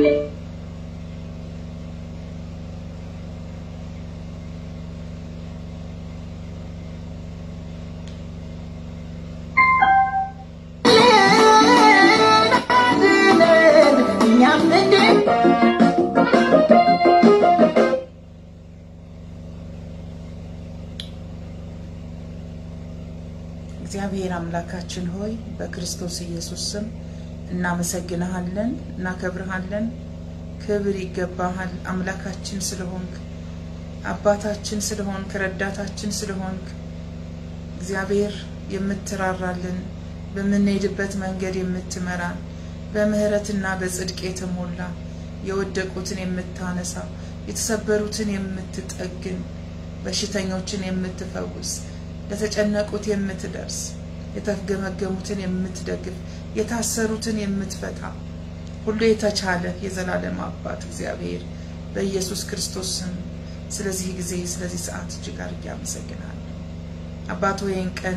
እግዚአብሔር አምላካችን ሆይ በክርስቶስ ኢየሱስ ስም እናመሰግንሃለን፣ እናከብርሃለን። ክብር ይገባሃል አምላካችን ስለሆንክ፣ አባታችን ስለሆንክ፣ ረዳታችን ስለሆንክ እግዚአብሔር የምትራራልን በምንሄድበት መንገድ የምትመራን በምህረትና በጽድቅ የተሞላ የወደቁትን የምታነሳ የተሰበሩትን የምትጠግን በሽተኞችን የምትፈውስ ለተጨነቁት የምትደርስ የተገመገሙትን የምትደግፍ የታሰሩትን የምትፈታ ሁሉ የተቻለ የዘላለም አባት እግዚአብሔር በኢየሱስ ክርስቶስ ስም ስለዚህ ጊዜ ስለዚህ ሰዓት እጅግ አድርጌ አመሰግናለሁ። አባት ይህን ቀን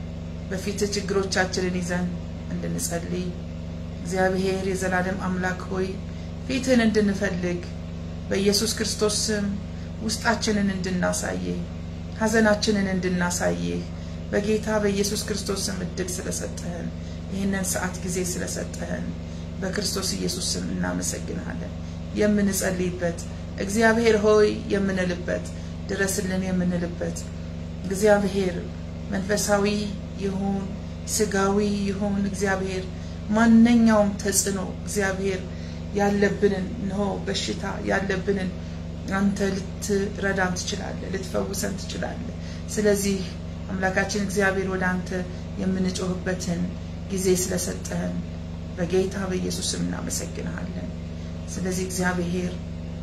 በፊት ችግሮቻችንን ይዘን እንድንጸልይ እግዚአብሔር የዘላለም አምላክ ሆይ ፊትህን እንድንፈልግ በኢየሱስ ክርስቶስ ስም ውስጣችንን እንድናሳይህ ሐዘናችንን እንድናሳይህ በጌታ በኢየሱስ ክርስቶስ ስም እድል ስለሰጠህን ይህንን ሰዓት ጊዜ ስለሰጠህን በክርስቶስ ኢየሱስ ስም እናመሰግንሃለን። የምንጸልይበት እግዚአብሔር ሆይ የምንልበት ድረስልን የምንልበት እግዚአብሔር መንፈሳዊ ይሁን ስጋዊ ይሁን እግዚአብሔር ማንኛውም ተጽዕኖ እግዚአብሔር ያለብንን እንሆ በሽታ ያለብንን አንተ ልትረዳን ትችላለህ፣ ልትፈውሰን ትችላለህ። ስለዚህ አምላካችን እግዚአብሔር ወደ አንተ የምንጮህበትን ጊዜ ስለሰጠህን በጌታ በኢየሱስ ስም እናመሰግንሃለን። ስለዚህ እግዚአብሔር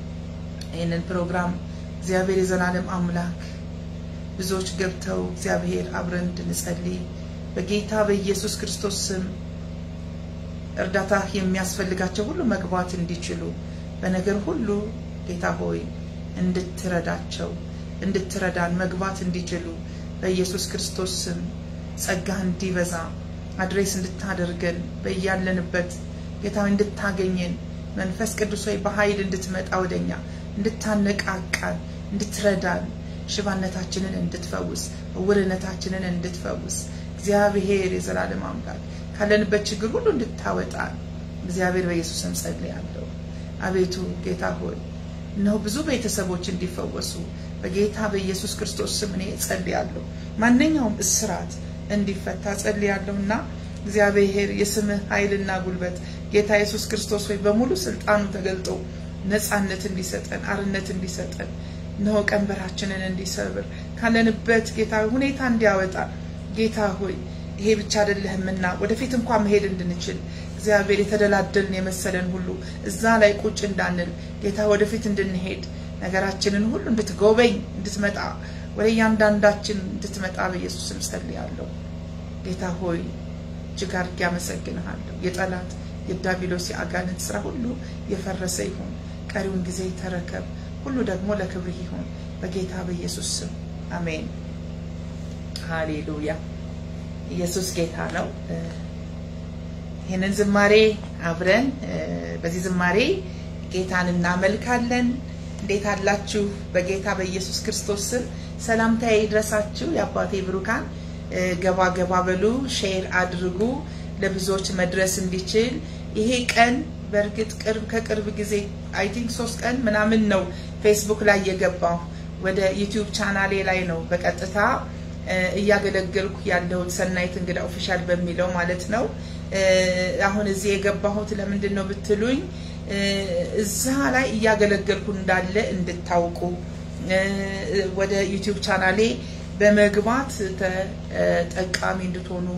ይህንን ፕሮግራም እግዚአብሔር የዘላለም አምላክ ብዙዎች ገብተው እግዚአብሔር አብረን እንድንጸልይ በጌታ በኢየሱስ ክርስቶስ ስም እርዳታ የሚያስፈልጋቸው ሁሉ መግባት እንዲችሉ በነገር ሁሉ ጌታ ሆይ እንድትረዳቸው እንድትረዳን መግባት እንዲችሉ በኢየሱስ ክርስቶስ ስም ጸጋ እንዲበዛ አድሬስ እንድታደርገን በያለንበት ጌታ እንድታገኘን መንፈስ ቅዱስ ሆይ በኃይል እንድትመጣ ወደኛ እንድታነቃቃን እንድትረዳን ሽባነታችንን እንድትፈውስ እውርነታችንን እንድትፈውስ እግዚአብሔር የዘላለም አምላክ ካለንበት ችግር ሁሉ እንድታወጣን እግዚአብሔር በኢየሱስ ስም ጸልያለሁ። አቤቱ ጌታ ሆይ እነሆ ብዙ ቤተሰቦች እንዲፈወሱ በጌታ በኢየሱስ ክርስቶስ ስም እኔ ጸልያለሁ። ማንኛውም እስራት እንዲፈታ ጸልያለሁና እግዚአብሔር የስምህ ኃይልና ጉልበት ጌታ ኢየሱስ ክርስቶስ ሆይ በሙሉ ስልጣኑ ተገልጦ ነፃነት እንዲሰጠን አርነት እንዲሰጠን እነሆ ቀንበራችንን እንዲሰብር ካለንበት ጌታ ሁኔታ እንዲያወጣ ጌታ ሆይ ይሄ ብቻ አይደለህምና ወደፊት እንኳን መሄድ እንድንችል እግዚአብሔር የተደላደልን የመሰለን ሁሉ እዛ ላይ ቁጭ እንዳንል ጌታ ወደፊት እንድንሄድ ነገራችንን ሁሉ እንድትጎበኝ እንድትመጣ ወደ እያንዳንዳችን እንድትመጣ በኢየሱስ ስም ጸልያለሁ። ጌታ ሆይ እጅግ አድርጌ አመሰግንሃለሁ። የጠላት የዳቢሎስ የአጋንንት ስራ ሁሉ የፈረሰ ይሁን። ቀሪውን ጊዜ ተረከብ። ሁሉ ደግሞ ለክብርህ ይሁን በጌታ በኢየሱስ ስም አሜን። ሃሌሉያ። ኢየሱስ ጌታ ነው። ይህንን ዝማሬ አብረን በዚህ ዝማሬ ጌታን እናመልካለን። እንዴት አላችሁ? በጌታ በኢየሱስ ክርስቶስ ስም ሰላምታዬ ይድረሳችሁ። የአባቴ ብሩካን ገባ ገባ በሉ፣ ሼር አድርጉ ለብዙዎች መድረስ እንዲችል። ይሄ ቀን በእርግጥ ቅርብ ከቅርብ ጊዜ አይ ቲንክ ሶስት ቀን ምናምን ነው ፌስቡክ ላይ የገባው ወደ ዩቲዩብ ቻናሌ ላይ ነው በቀጥታ እያገለገልኩ ያለሁት ሰናይት እንግዳ ኦፊሻል በሚለው ማለት ነው። አሁን እዚህ የገባሁት ለምንድን ነው ብትሉኝ እዛ ላይ እያገለገልኩ እንዳለ እንድታውቁ ወደ ዩቲዩብ ቻናሌ በመግባት ተጠቃሚ እንድትሆኑ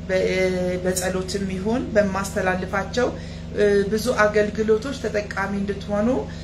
በጸሎትም ይሁን በማስተላልፋቸው ብዙ አገልግሎቶች ተጠቃሚ እንድትሆኑ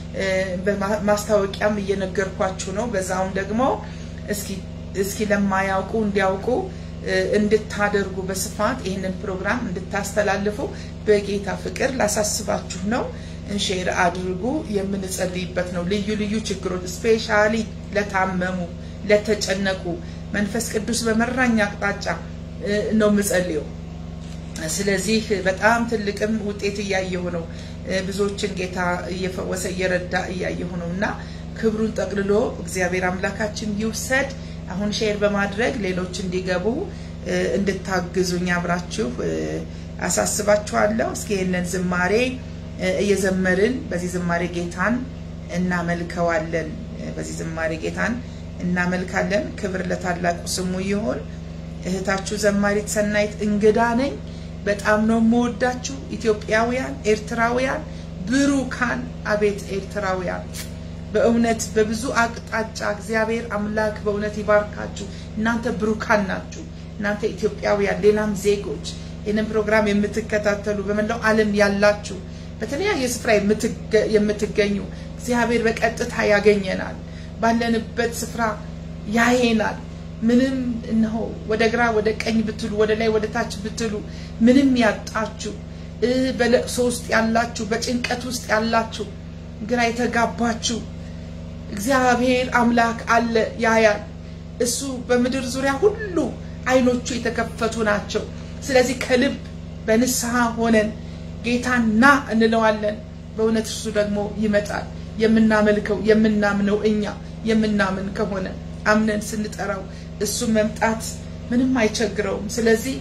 ማስታወቂያም እየነገርኳችሁ ነው። በዛውም ደግሞ እስኪ እስኪ ለማያውቁ እንዲያውቁ እንድታደርጉ በስፋት ይህንን ፕሮግራም እንድታስተላልፉ በጌታ ፍቅር ላሳስባችሁ ነው። ሼር አድርጉ። የምንጸልይበት ነው። ልዩ ልዩ ችግሮች ስፔሻሊ ለታመሙ፣ ለተጨነቁ መንፈስ ቅዱስ በመራኝ አቅጣጫ ነው የምጸልየው። ስለዚህ በጣም ትልቅም ውጤት እያየሁ ነው። ብዙዎችን ጌታ እየፈወሰ እየረዳ እያየሁ ነው እና ክብሩን ጠቅልሎ እግዚአብሔር አምላካችን ይውሰድ። አሁን ሼር በማድረግ ሌሎች እንዲገቡ እንድታግዙኝ አብራችሁ አሳስባችኋለሁ። እስኪ ይህንን ዝማሬ እየዘመርን በዚህ ዝማሬ ጌታን እናመልከዋለን። በዚህ ዝማሬ ጌታን እናመልካለን። ክብር ለታላቁ ስሙ ይሁን። እህታችሁ ዘማሪት ሰናይት እንግዳ ነኝ። በጣም ነው የምወዳችሁ ኢትዮጵያውያን፣ ኤርትራውያን፣ ብሩካን። አቤት ኤርትራውያን በእውነት በብዙ አቅጣጫ እግዚአብሔር አምላክ በእውነት ይባርካችሁ። እናንተ ብሩካን ናችሁ። እናንተ ኢትዮጵያውያን፣ ሌላም ዜጎች ይህንን ፕሮግራም የምትከታተሉ በመላው ዓለም ያላችሁ በተለያየ ስፍራ የምትገኙ እግዚአብሔር በቀጥታ ያገኘናል። ባለንበት ስፍራ ያየናል። ምንም እነሆ ወደ ግራ ወደ ቀኝ ብትሉ ወደ ላይ ወደ ታች ብትሉ ምንም ያጣችሁ በለቅሶ ውስጥ ያላችሁ በጭንቀት ውስጥ ያላችሁ ግራ የተጋባችሁ እግዚአብሔር አምላክ አለ ያያል። እሱ በምድር ዙሪያ ሁሉ አይኖቹ የተከፈቱ ናቸው። ስለዚህ ከልብ በንስሐ ሆነን ጌታን ና እንለዋለን። በእውነት እርሱ ደግሞ ይመጣል። የምናመልከው የምናምነው እኛ የምናምን ከሆነ አምነን ስንጠራው እሱ መምጣት ምንም አይቸግረውም። ስለዚህ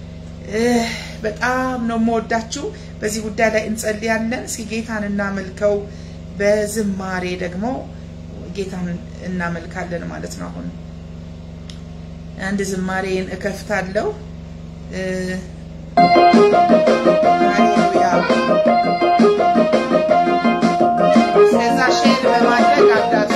በጣም ነው የምወዳችሁ። በዚህ ጉዳይ ላይ እንጸልያለን። እስኪ ጌታን እናመልከው። በዝማሬ ደግሞ ጌታን እናመልካለን ማለት ነው። አሁን አንድ ዝማሬን እከፍታለሁ። ሃሌሉያ። ስለዛ ሼር በማድረግ አዳርሱ።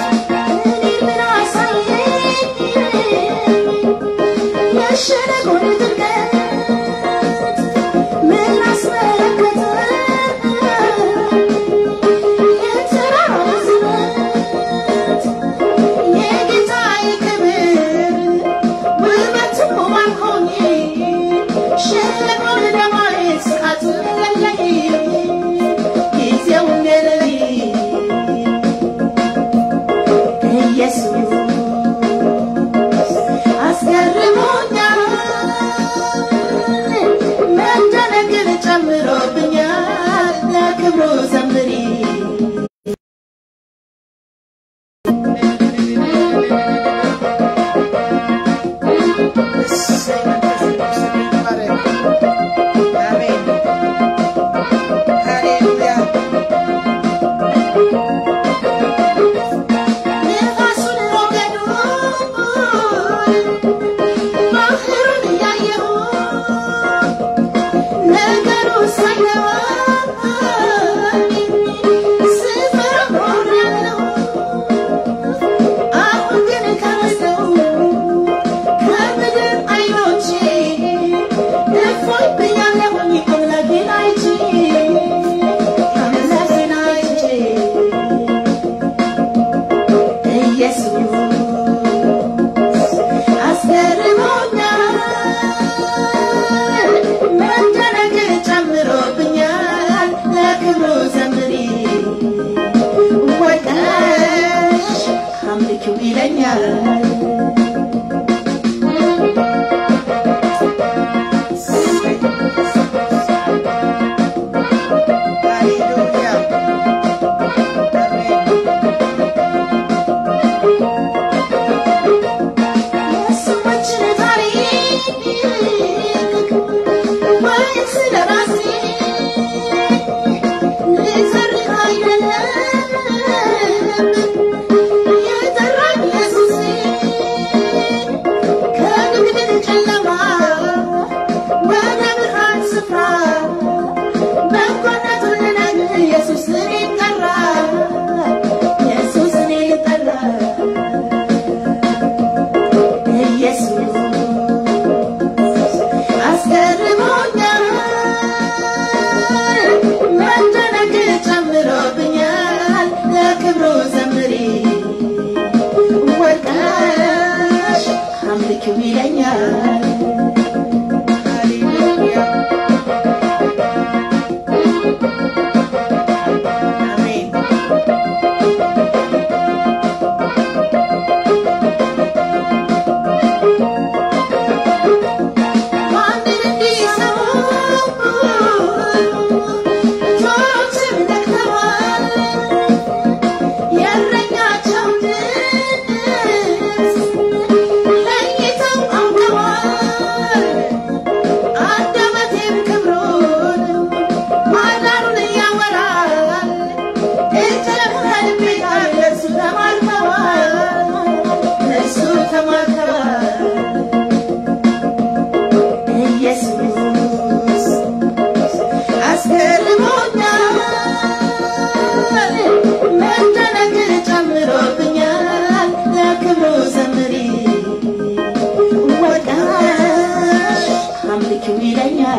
Thank you.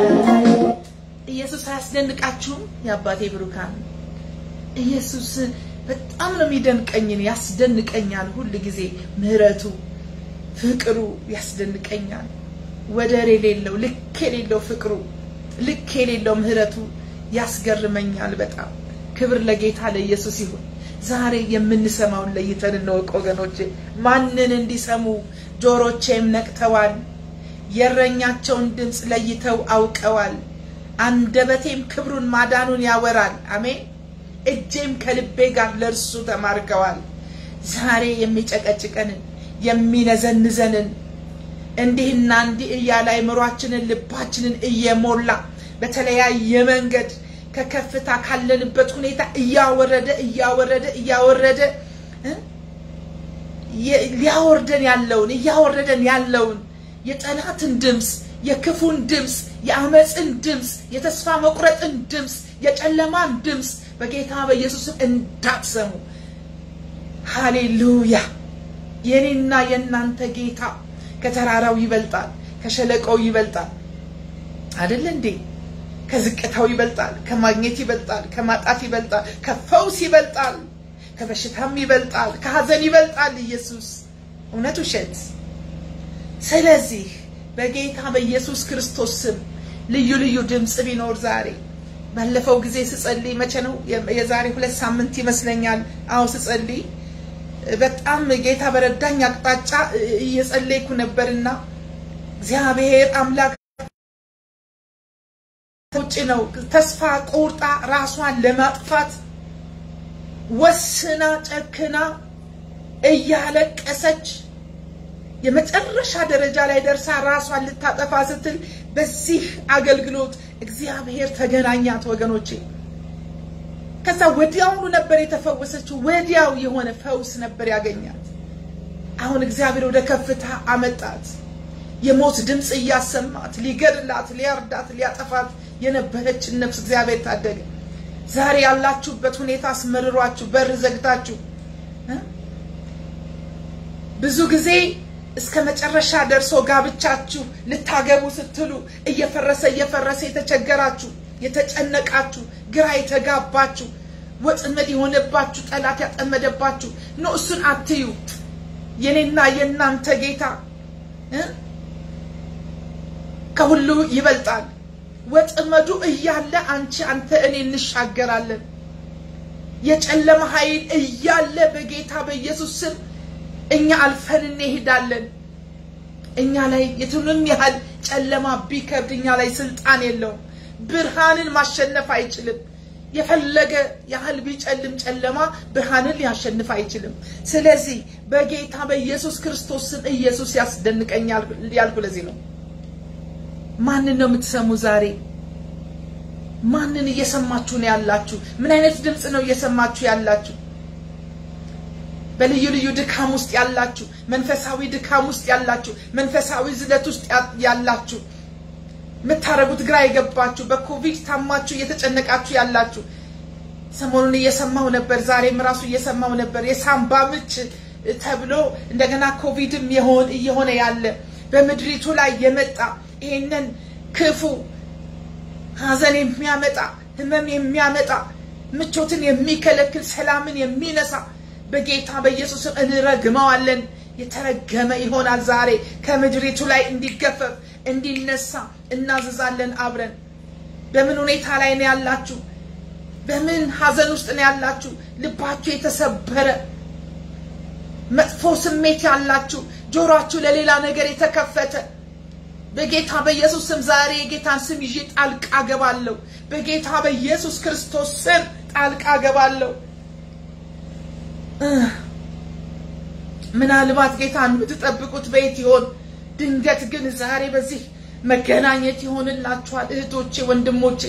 ኢየሱስ አያስደንቃችሁም? የአባቴ ብሩካን ኢየሱስ በጣም ነው የሚደንቀኝን፣ ያስደንቀኛል። ሁል ጊዜ ምሕረቱ፣ ፍቅሩ ያስደንቀኛል። ወደር የሌለው ልክ የሌለው ፍቅሩ፣ ልክ የሌለው ምሕረቱ ያስገርመኛል በጣም። ክብር ለጌታ ለኢየሱስ ይሁን። ዛሬ የምንሰማውን ለይተን እንወቅ ወገኖቼ። ማንን እንዲሰሙ ጆሮቼም ነቅተዋል፣ የእረኛቸውን ድምፅ ለይተው አውቀዋል። አንደበቴም ክብሩን ማዳኑን ያወራል። አሜን። እጄም ከልቤ ጋር ለእርሱ ተማርከዋል። ዛሬ የሚጨቀጭቀንን የሚነዘንዘንን እንዲህና እንዲህ እያለ አእምሯችንን ልባችንን እየሞላ በተለያየ መንገድ ከከፍታ ካለንበት ሁኔታ እያወረደ እያወረደ እያወረደ ሊያወርደን ያለውን እያወረደን ያለውን የጠላትን ድምፅ የክፉን ድምፅ የአመፅን ድምፅ የተስፋ መቁረጥን ድምፅ የጨለማን ድምፅ በጌታ በኢየሱስም እንዳትሰሙ። ሃሌሉያ! የኔና የእናንተ ጌታ ከተራራው ይበልጣል፣ ከሸለቆው ይበልጣል። አይደለ እንዴ? ከዝቅታው ይበልጣል፣ ከማግኘት ይበልጣል፣ ከማጣት ይበልጣል፣ ከፈውስ ይበልጣል፣ ከበሽታም ይበልጣል፣ ከሀዘን ይበልጣል። ኢየሱስ እውነት ውሸት። ስለዚህ በጌታ በኢየሱስ ክርስቶስ ስም ልዩ ልዩ ድምፅ ቢኖር ዛሬ ባለፈው ጊዜ ስጸልይ መቼ ነው? የዛሬ ሁለት ሳምንት ይመስለኛል። አዎ ስጸልይ በጣም ጌታ በረዳኝ አቅጣጫ እየጸለይኩ ነበርና እግዚአብሔር አምላክ ውጭ ነው ተስፋ ቆርጣ ራሷን ለማጥፋት ወስና ጨክና እያለቀሰች የመጨረሻ ደረጃ ላይ ደርሳ ራሷን ልታጠፋ ስትል በዚህ አገልግሎት እግዚአብሔር ተገናኛት ወገኖቼ። ከዛ ወዲያውኑ ነበር የተፈወሰችው። ወዲያው የሆነ ፈውስ ነበር ያገኛት። አሁን እግዚአብሔር ወደ ከፍታ አመጣት። የሞት ድምፅ እያሰማት ሊገድላት፣ ሊያርዳት፣ ሊያጠፋት የነበረችን ነፍስ እግዚአብሔር ታደገ። ዛሬ ያላችሁበት ሁኔታ አስመርሯችሁ በር ዘግታችሁ ብዙ ጊዜ እስከ መጨረሻ ደርሶ ጋብቻችሁ ልታገቡ ስትሉ እየፈረሰ እየፈረሰ የተቸገራችሁ የተጨነቃችሁ ግራ የተጋባችሁ ወጥመድ የሆነባችሁ ጠላት ያጠመደባችሁ ኖ እሱን አትዩ። የኔና የእናንተ ጌታ ከሁሉ ይበልጣል። ወጥመዱ እያለ አንቺ አንተ እኔ እንሻገራለን። የጨለማ ኃይል እያለ በጌታ በኢየሱስ ስም እኛ አልፈን እንሄዳለን። እኛ ላይ የቱንም ያህል ጨለማ ቢከብድ እኛ ላይ ስልጣን የለውም። ብርሃንን ማሸነፍ አይችልም። የፈለገ ያህል ቢጨልም ጨለማ ብርሃንን ሊያሸንፍ አይችልም። ስለዚህ በጌታ በኢየሱስ ክርስቶስ ስም ኢየሱስ ያስደንቀኛል ያልኩ ለዚህ ነው። ማንን ነው የምትሰሙ ዛሬ? ማንን እየሰማችሁ ነው ያላችሁ? ምን አይነት ድምፅ ነው እየሰማችሁ ያላችሁ? በልዩ ልዩ ድካም ውስጥ ያላችሁ፣ መንፈሳዊ ድካም ውስጥ ያላችሁ፣ መንፈሳዊ ዝለት ውስጥ ያላችሁ፣ የምታረጉት ግራ የገባችሁ፣ በኮቪድ ታማችሁ እየተጨነቃችሁ ያላችሁ ሰሞኑን እየሰማሁ ነበር። ዛሬም ራሱ እየሰማሁ ነበር። የሳምባ ምች ተብሎ እንደገና ኮቪድም የሆን እየሆነ ያለ በምድሪቱ ላይ የመጣ ይሄንን ክፉ ሀዘን የሚያመጣ ህመም የሚያመጣ ምቾትን የሚከለክል ሰላምን የሚነሳ በጌታ በኢየሱስም እንረግመዋለን። የተረገመ ይሆናል። ዛሬ ከምድሪቱ ላይ እንዲገፈፍ እንዲነሳ እናዝዛለን። አብረን በምን ሁኔታ ላይ ነው ያላችሁ? በምን ሀዘን ውስጥ ነው ያላችሁ? ልባችሁ የተሰበረ መጥፎ ስሜት ያላችሁ፣ ጆሯችሁ ለሌላ ነገር የተከፈተ በጌታ በኢየሱስ ስም ዛሬ የጌታን ስም ይዤ ጣልቃ ገባለሁ። በጌታ በኢየሱስ ክርስቶስ ስም ጣልቃ ገባለሁ። ምናልባት ጌታን የምትጠብቁት በየት ይሆን? ድንገት ግን ዛሬ በዚህ መገናኘት ይሆንላችኋል። እህቶቼ፣ ወንድሞቼ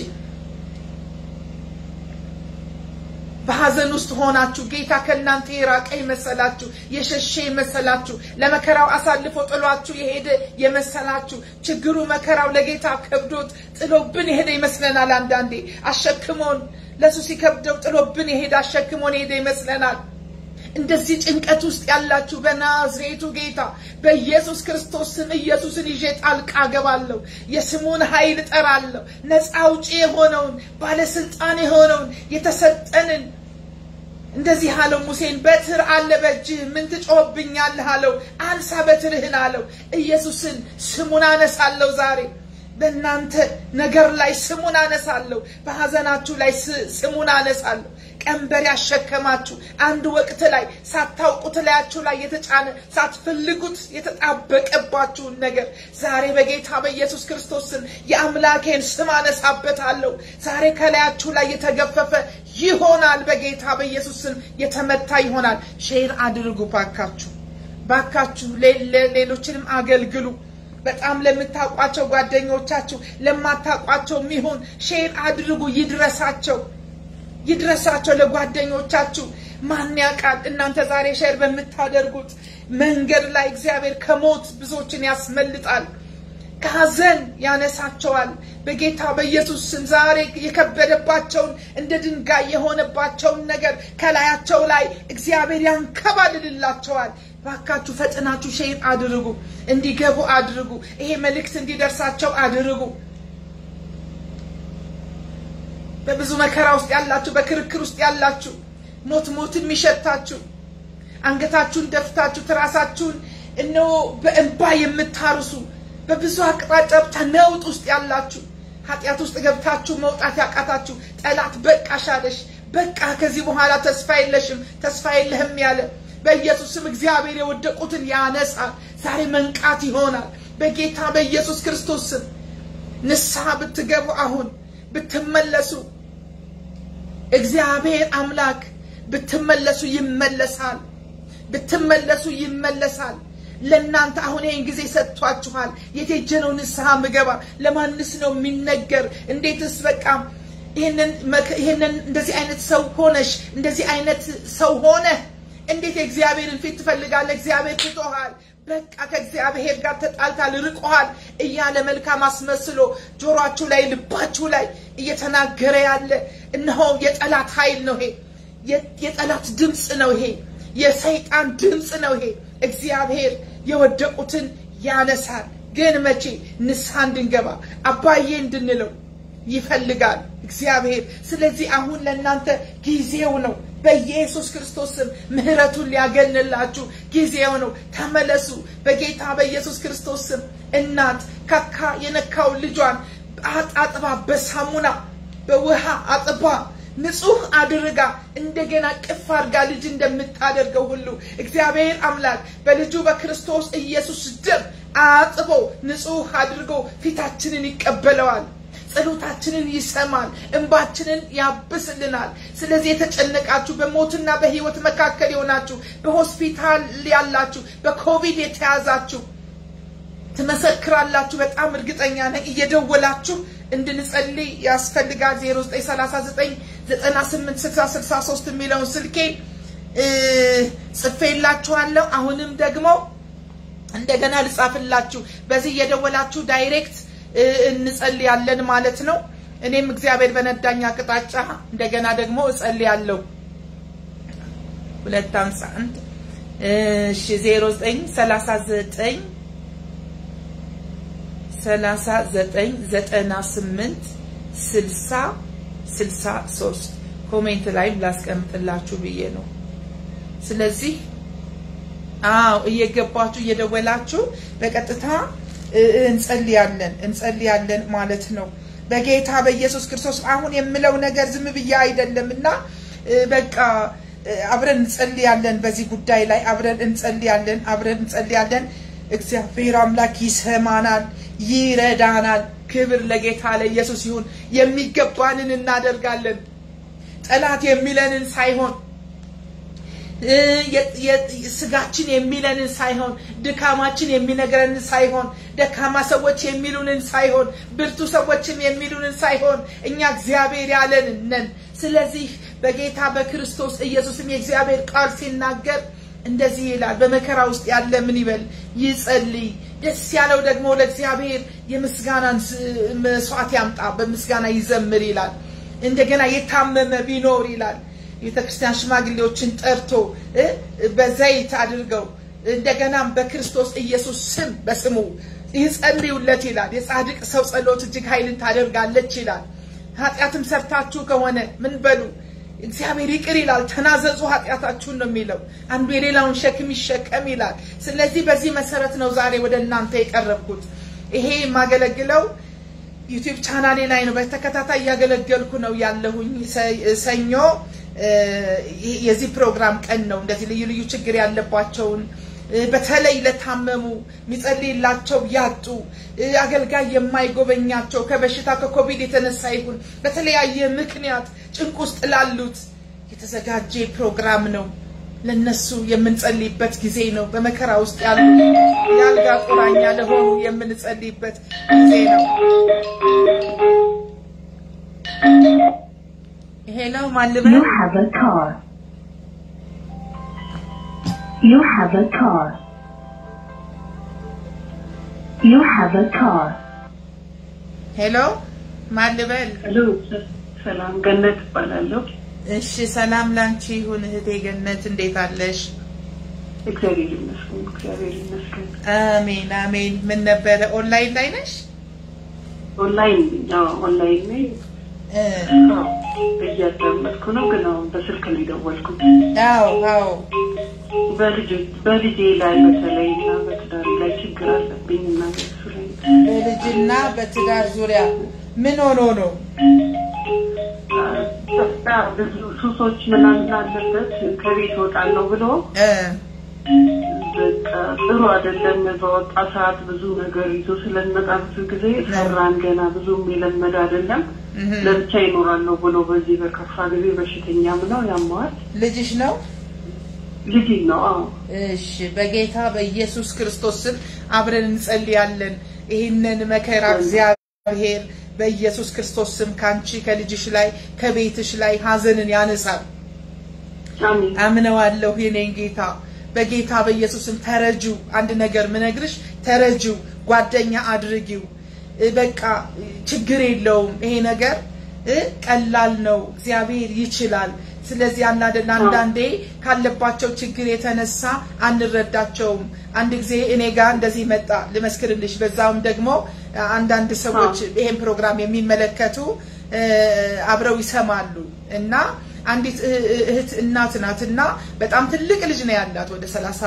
በሐዘን ውስጥ ሆናችሁ ጌታ ከእናንተ የራቀ የመሰላችሁ የሸሸ የመሰላችሁ ለመከራው አሳልፎ ጥሏችሁ የሄደ የመሰላችሁ ችግሩ መከራው ለጌታ ከብዶት ጥሎብን የሄደ ይመስለናል። አንዳንዴ አሸክሞን ለሱ ሲከብደው ጥሎብን የሄደ አሸክሞን የሄደ ይመስለናል። እንደዚህ ጭንቀት ውስጥ ያላችሁ በናዝሬቱ ጌታ በኢየሱስ ክርስቶስ ስም ኢየሱስን ይዤ ጣልቃ ገባለሁ። የስሙን ኃይል እጠራለሁ። ነፃ አውጪ የሆነውን ባለስልጣን የሆነውን የተሰጠንን እንደዚህ አለው ሙሴን፣ በትር አለ በእጅህ ምን ትጮህብኛለህ አለው። አንሳ በትርህን አለው። ኢየሱስን ስሙን አነሳለሁ ዛሬ በእናንተ ነገር ላይ ስሙን አነሳለሁ። በሐዘናችሁ ላይ ስሙን አነሳለሁ። ቀንበር ያሸከማችሁ አንድ ወቅት ላይ ሳታውቁት ላያችሁ ላይ የተጫነ ሳትፈልጉት የተጣበቀባችሁን ነገር ዛሬ በጌታ በኢየሱስ ክርስቶስ ስም የአምላኬን ስም አነሳበታለሁ። ዛሬ ከላያችሁ ላይ የተገፈፈ ይሆናል። በጌታ በኢየሱስ ስም የተመታ ይሆናል። ሼር አድርጉ ባካችሁ፣ ባካችሁ ሌሎችንም አገልግሉ። በጣም ለምታውቋቸው ጓደኞቻችሁ ለማታውቋቸው የሚሆን ሼር አድርጉ። ይድረሳቸው ይድረሳቸው ለጓደኞቻችሁ። ማን ያውቃል እናንተ ዛሬ ሼር በምታደርጉት መንገድ ላይ እግዚአብሔር ከሞት ብዙዎችን ያስመልጣል፣ ከሀዘን ያነሳቸዋል። በጌታ በኢየሱስ ስም ዛሬ የከበደባቸውን እንደ ድንጋይ የሆነባቸውን ነገር ከላያቸው ላይ እግዚአብሔር ያንከባልልላቸዋል። ባካችሁ ፈጥናችሁ ሼር አድርጉ፣ እንዲገቡ አድርጉ። ይሄ መልእክት እንዲደርሳቸው አድርጉ። በብዙ መከራ ውስጥ ያላችሁ፣ በክርክር ውስጥ ያላችሁ፣ ሞት ሞት የሚሸታችሁ አንገታችሁን ደፍታችሁ ትራሳችሁን እነሆ በእንባ የምታርሱ በብዙ አቅጣጫ ብቻ ነውጥ ውስጥ ያላችሁ ኃጢአት ውስጥ ገብታችሁ መውጣት ያቃታችሁ ጠላት በቃሽ አለሽ፣ በቃ ከዚህ በኋላ ተስፋ የለሽም፣ ተስፋ የለህም ያለ በኢየሱስም እግዚአብሔር የወደቁትን ያነሳል። ዛሬ መንቃት ይሆናል። በጌታ በኢየሱስ ክርስቶስ ስም ንስሐ ብትገቡ አሁን ብትመለሱ እግዚአብሔር አምላክ ብትመለሱ ይመለሳል። ብትመለሱ ይመለሳል። ለእናንተ አሁን ይህን ጊዜ ሰጥቷችኋል። የት ሄጄ ነው ንስሐ ምገባ? ለማንስ ነው የሚነገር? እንዴትስ በቃ ይህንን እንደዚህ አይነት ሰው ሆነሽ እንደዚህ አይነት ሰው ሆነ እንዴት የእግዚአብሔርን ፊት ትፈልጋለህ? እግዚአብሔር ትቶሃል። በቃ ከእግዚአብሔር ጋር ተጣልታል፣ ርቆሃል እያለ መልካም አስመስሎ ጆሯችሁ ላይ ልባችሁ ላይ እየተናገረ ያለ እነሆ የጠላት ኃይል ነው ይሄ። የጠላት ድምፅ ነው ይሄ። የሰይጣን ድምፅ ነው ይሄ። እግዚአብሔር የወደቁትን ያነሳል። ግን መቼ ንስሐ እንድንገባ አባዬ እንድንለው ይፈልጋል እግዚአብሔር። ስለዚህ አሁን ለእናንተ ጊዜው ነው። በኢየሱስ ክርስቶስ ስም ምሕረቱን ሊያገንላችሁ ጊዜው ነው። ተመለሱ። በጌታ በኢየሱስ ክርስቶስ ስም እናት ካካ የነካው ልጇን አጣጥባ በሳሙና በውሃ አጥባ ንጹህ አድርጋ እንደገና ቅፍ አድርጋ ልጅ እንደምታደርገው ሁሉ እግዚአብሔር አምላክ በልጁ በክርስቶስ ኢየሱስ ደም አጥቦ ንጹህ አድርጎ ፊታችንን ይቀበለዋል። ጸሎታችንን ይሰማል። እንባችንን ያብስልናል። ስለዚህ የተጨነቃችሁ በሞትና በሕይወት መካከል የሆናችሁ በሆስፒታል ያላችሁ በኮቪድ የተያዛችሁ ትመሰክራላችሁ። በጣም እርግጠኛ ነኝ። እየደወላችሁ እንድንጸልይ ያስፈልጋል። 0939 98 60 63 የሚለውን ስልኬ ጽፌላችኋለሁ። አሁንም ደግሞ እንደገና ልጻፍላችሁ። በዚህ እየደወላችሁ ዳይሬክት እንጸልያለን ማለት ነው። እኔም እግዚአብሔር በነዳኝ አቅጣጫ እንደገና ደግሞ እጸልያለሁ። ሁለት ሃምሳ አንድ እሺ ዜሮ ዘጠኝ ሰላሳ ዘጠኝ ሰላሳ ዘጠኝ ዘጠና ስምንት ስልሳ ስልሳ ሶስት ኮሜንት ላይም ላስቀምጥላችሁ ብዬ ነው። ስለዚህ አዎ እየገባችሁ እየደወላችሁ በቀጥታ እንጸልያለን እንጸልያለን ማለት ነው። በጌታ በኢየሱስ ክርስቶስ አሁን የምለው ነገር ዝም ብዬ አይደለም እና በቃ አብረን እንጸልያለን። በዚህ ጉዳይ ላይ አብረን እንጸልያለን፣ አብረን እንጸልያለን። እግዚአብሔር አምላክ ይሰማናል፣ ይረዳናል። ክብር ለጌታ ለኢየሱስ ይሁን። የሚገባንን እናደርጋለን። ጠላት የሚለንን ሳይሆን ስጋችን የሚለንን ሳይሆን ድካማችን የሚነግረንን ሳይሆን ደካማ ሰዎች የሚሉንን ሳይሆን ብርቱ ሰዎችም የሚሉንን ሳይሆን እኛ እግዚአብሔር ያለን ነን። ስለዚህ በጌታ በክርስቶስ ኢየሱስም የእግዚአብሔር ቃል ሲናገር እንደዚህ ይላል። በመከራ ውስጥ ያለ ምን ይበል? ይጸልይ። ደስ ያለው ደግሞ ለእግዚአብሔር የምስጋናን መስዋዕት ያምጣ፣ በምስጋና ይዘምር ይላል። እንደገና የታመመ ቢኖር ይላል የቤተክርስቲያን ሽማግሌዎችን ጠርቶ እ በዘይት አድርገው እንደገናም በክርስቶስ ኢየሱስ ስም በስሙ ይጸልዩለት ይላል። የጻድቅ ሰው ጸሎት እጅግ ኃይልን ታደርጋለች ይላል። ኃጢአትም ሰርታችሁ ከሆነ ምን በሉ እግዚአብሔር ይቅር ይላል። ተናዘዙ ኃጢአታችሁን ነው የሚለው። አንዱ የሌላውን ሸክም ይሸከም ይላል። ስለዚህ በዚህ መሰረት ነው ዛሬ ወደ እናንተ የቀረብኩት። ይሄ የማገለግለው ዩቲዩብ ቻናሌ ላይ ነው። በተከታታይ እያገለገልኩ ነው ያለሁኝ። ሰኞ የዚህ ፕሮግራም ቀን ነው። እንደዚህ ልዩ ልዩ ችግር ያለባቸውን በተለይ ለታመሙ የሚጸልይላቸው ያጡ አገልጋይ የማይጎበኛቸው ከበሽታ ከኮቪድ የተነሳ ይሁን በተለያየ ምክንያት ጭንቅ ውስጥ ላሉት የተዘጋጀ ፕሮግራም ነው። ለነሱ የምንጸልይበት ጊዜ ነው። በመከራ ውስጥ ያሉ የአልጋ ቁራኛ ለሆኑ የምንጸልይበት ጊዜ ነው። ሄሎ ማን ልበል? You have a car. You have a car. You have a car. ሄሎ ማን ልበል? ሄሎ ሰላም ገነት እባላለሁ። እሺ ሰላም ላንቺ ይሁን እህቴ ገነት፣ እንዴት አለሽ? እግዚአብሔር ይመስገን፣ እግዚአብሔር ይመስገን። አሜን አሜን። ምን ነበረ ኦንላይን ላይ ነሽ? ኦንላይን አዎ፣ ኦንላይን ነኝ። እ አዎ፣ እያዳመጥኩ ነው፣ ግን አሁን በስልክ ነው የደወልኩት። አዎ አዎ በልጅ በልጄ ላይ በተለይ እና በትዳር ላይ ችግር አለብኝ እና በሱ ላይ በልጅና በትዳር ዙሪያ ምን ሆኖ ነው? በቃ ብዙ ሱሶች ምናምን አለበት ከቤት እወጣለሁ ብሎ እ በቃ ጥሩ አይደለም። በወጣ ሰዓት ብዙ ነገር ይዞ ስለሚመጣ ብዙ ጊዜ ሰራን ገና ብዙም የለመደ አይደለም። እህ ለብቻ ይኖራለሁ ብሎ በዚህ በከፋ ጊዜ በሽተኛም ነው ያመዋል። ልጅሽ ነው? ልጅ ነው። አዎ እሺ በጌታ በኢየሱስ ክርስቶስ ስም አብረን እንጸልያለን። ይህንን መከራ እግዚአብሔር በኢየሱስ ክርስቶስ ስም ካንቺ ከልጅሽ ላይ ከቤትሽ ላይ ሀዘንን ያነሳል። አሜን አምነዋለሁ የኔን ጌታ በጌታ በኢየሱስም ተረጁ። አንድ ነገር ምነግርሽ ተረጁ፣ ጓደኛ አድርጊው። እ በቃ ችግር የለውም ይሄ ነገር እ ቀላል ነው፣ እግዚአብሔር ይችላል። ስለዚህ አንዳንድ አንዳንዴ ካለባቸው ችግር የተነሳ አንረዳቸውም። አንድ ጊዜ እኔ ጋር እንደዚህ መጣ ልመስክርልሽ። በዛውም ደግሞ አንዳንድ ሰዎች ይሄን ፕሮግራም የሚመለከቱ እ አብረው ይሰማሉ እና አንዲት እ- እ- እህት እናት ናት እና በጣም ትልቅ ልጅ ነው ያላት ወደ ሰላሳ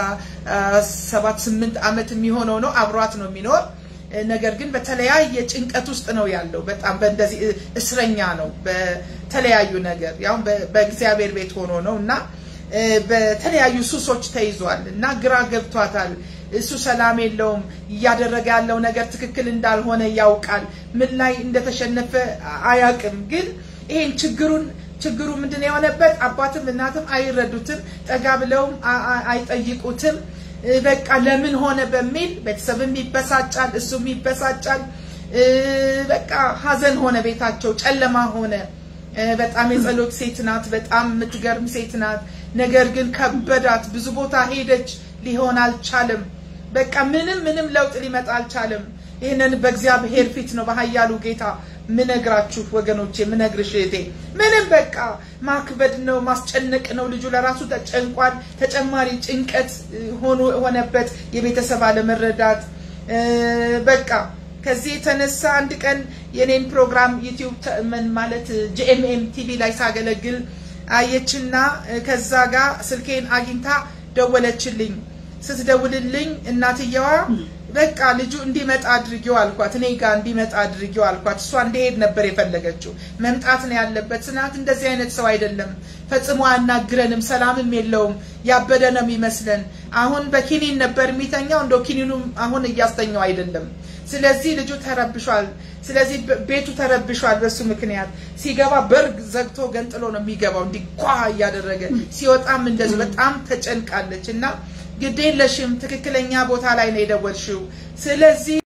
ሰባት ስምንት ዓመት የሚሆነው ነው አብሯት ነው የሚኖር እ፣ ነገር ግን በተለያየ ጭንቀት ውስጥ ነው ያለው። በጣም በእንደዚህ እ- እስረኛ ነው በተለያዩ ነገር ያው በ- በእግዚአብሔር ቤት ሆኖ ነው እና እ፣ በተለያዩ ሱሶች ተይዟል እና ግራ ገብቷታል። እሱ ሰላም የለውም። እያደረገ ያለው ነገር ትክክል እንዳልሆነ ያውቃል። ምን ላይ እንደተሸነፈ አያውቅም። ግን ይሄን ችግሩን ችግሩ ምንድን ነው የሆነበት? አባትም እናትም አይረዱትም፣ ጠጋ ብለውም አ- አ- አይጠይቁትም። እ፣ በቃ ለምን ሆነ በሚል ቤተሰብም ይበሳጫል፣ እሱም ይበሳጫል። እ፣ በቃ ሀዘን ሆነ፣ ቤታቸው ጨለማ ሆነ። እ፣ በጣም የጸሎት ሴት ናት፣ በጣም የምትገርም ሴት ናት። ነገር ግን ከበዳት፣ ብዙ ቦታ ሄደች፣ ሊሆን አልቻለም። በቃ ምንም ምንም ለውጥ ሊመጣ አልቻለም። ይህንን በእግዚአብሔር ፊት ነው በኃያሉ ጌታ ምነግራችሁ ወገኖቼ፣ ምነግርሽ እህቴ፣ ምንም በቃ ማክበድ ነው ማስጨነቅ ነው። ልጁ ለራሱ ተጨንቋል። ተጨማሪ ጭንቀት እ፣ ሆኖ ሆነበት፣ የቤተሰብ አለመረዳት እ፣ በቃ ከዚህ የተነሳ አንድ ቀን የኔን ፕሮግራም ዩቲዩብ ተ- ምን ማለት ጂኤምኤም ቲቪ ላይ ሳገለግል አየችና እ፣ ከዛ ጋር ስልኬን አግኝታ ደወለችልኝ። ስትደውልልኝ እናትየዋ በቃ ልጁ እንዲመጣ አድርጊው አልኳት። እኔ ጋር እንዲመጣ አድርጊው አልኳት። እሷ እንዲሄድ ነበር የፈለገችው። መምጣት ነው ያለበት ስናት፣ እንደዚህ አይነት ሰው አይደለም፣ ፈጽሞ አያናግረንም፣ ሰላምም የለውም፣ ያበደ ነው የሚመስለን። አሁን በኪኒን ነበር የሚተኛው፣ እንደው ኪኒኑም አሁን እያስተኛው አይደለም። ስለዚህ ልጁ ተረብሿል። ስለዚህ በ- ቤቱ ተረብሿል። በሱ ምክንያት ሲገባ በርግ ዘግቶ ገንጥሎ ነው የሚገባው፣ እንዲህ ኳ እያደረገ ሲወጣም እንደዚህ በጣም ተጨንቃለች እና ግዴለሽም ትክክለኛ ቦታ ላይ ነው የደወልሽው። ስለዚህ